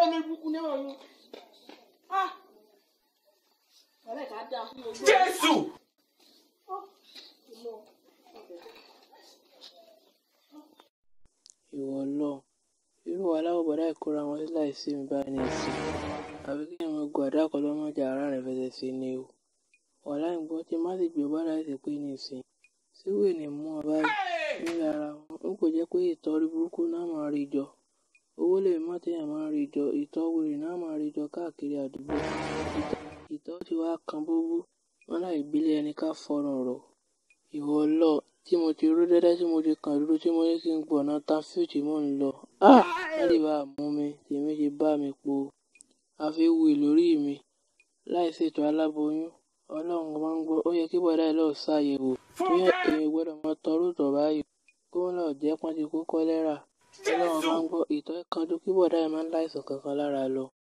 lórí burúkú ní ọ̀run. Ah! Ọ̀rẹ́ ká dáa fún ojú. Jésù. ìwọ lọ irú wàhálà wo bọ̀dá ìkóra wọn sí láìsí mi báyìí ní ìsìn àbí kí ẹ̀mọ gun àdá kan lọ́mọdé ara rẹ̀ fẹsẹ̀ sí ni o wàhálà ń gbọ́ tí má sì gbé bọ́dà ẹ̀sẹ̀ pé ní ìsìn síwèé ní mú ọ báyìí ní ara wọn n kò jẹ́ pé ìtọ́rí burúkú náà máa rí jọ owó lè má téèyàn máa rí jọ ìtọ́ wèrè náà máa rí jọ káàkiri àdúgbò ìtọ́- ìtọ́ ti wá kan búbú wọn láì gbélé ẹni ká fọrùn rọ̀ ìwọ lọ tí mo ti rú dẹ́dẹ́ tí mo ti kàn dúró tí mo ní kí n gbọ̀nà tafiu tí mò ń lọ ah wọ́n lè bá a mú mi tèmi ti bá mi po àfi wù lórí mi láì ṣètò aláboyún ọlọ́run máa ń gbọ́ ó yẹ kí bọ́dá ẹ̀ lọ́ọ́ ṣàyẹ̀wò tó yẹ èmi gbọ́dọ̀ mọ tọrú tọ̀ báyìí kó wọn lọ́ọ́ jẹ́ pọ́n ti kó kọ́lẹ́rà ọlọ́run máa ń gbọ́ ìtọ́ kanjú kí bọ́dá ẹ̀ máa ń láìsàn kankan lára lọ